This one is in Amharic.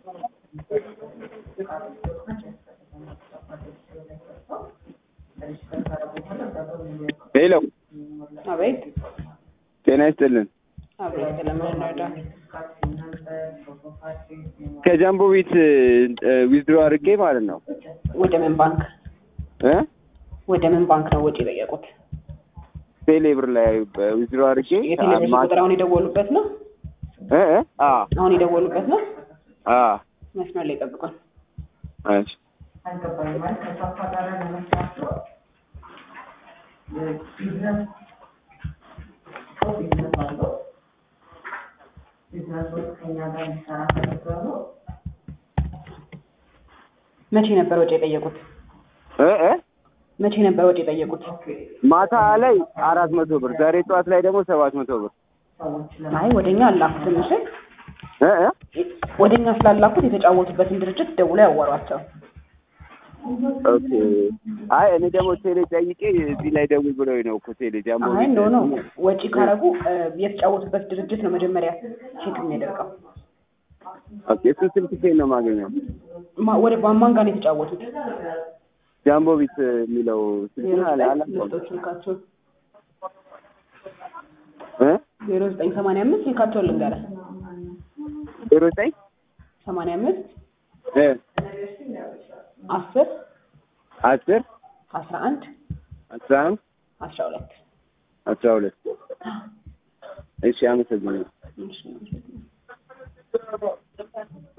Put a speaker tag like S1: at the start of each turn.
S1: ሄሎ
S2: አቤት
S1: ጤና ይስጥልን።
S2: አቤት ለምን እንረዳ?
S1: ከጃምቦ ቤት ዊዝድሮ አድርጌ ማለት ነው
S2: ወደ ምን ባንክ
S1: እ
S2: ወደ ምን ባንክ ነው ወጪ የጠየቁት?
S1: ቴሌ ብር ላይ ዊዝድሮ አድርጌ
S2: የቴሌብር
S1: ማ-
S2: ቁጥር አሁን የደወሉበት ነው?
S1: እ እ አ
S2: አሁን የደወሉበት ነው?
S1: አ
S2: መስመር ላይ ጠብቋል።
S1: እሺ
S2: መቼ ነበር ወጪ የጠየቁት?
S1: እ እ
S2: መቼ ነበር ወጪ የጠየቁት?
S1: ማታ ላይ አራት መቶ ብር ዛሬ ጠዋት ላይ ደግሞ ሰባት መቶ ብር
S2: አይ ወደኛ አላኩትም። እሺ
S1: እ እ
S2: ወደኛ ስላላኩት የተጫወቱበትን ድርጅት ደውሎ ያዋሯቸው።
S1: ኦኬ አይ እኔ ደግሞ ቴሌ ጠይቄ እዚህ ላይ ደውል ብለው ነው እኮ ቴሌ ጃምቦ
S2: አይ
S1: ቤት
S2: ኖ ኖ ወጪ ካረጉ እ፣ የተጫወቱበት ድርጅት ነው መጀመሪያ ቼክ የሚያደርገው።
S1: ኦኬ እሱ ስልክ ሴት ነው የማገኘው
S2: ማ- ወደ ማን ጋር ነው የተጫወቱት?
S1: ጃምቦ ቤት የሚለው ስልክ አለ አለ
S2: ልስጦች ስልካቸውን
S1: እ
S2: ዜሮ ዘጠኝ ሰማንያ አምስት ስልካቸውን ልንገርህ
S1: ዜሮ ዘጠኝ
S2: ሰማንያ አምስት
S1: እ
S2: አስር
S1: አስር
S2: አስራ አንድ
S1: አስራ አንድ
S2: አስራ ሁለት
S1: አስራ ሁለት እሺ አመሰግናለሁ
S2: እሺ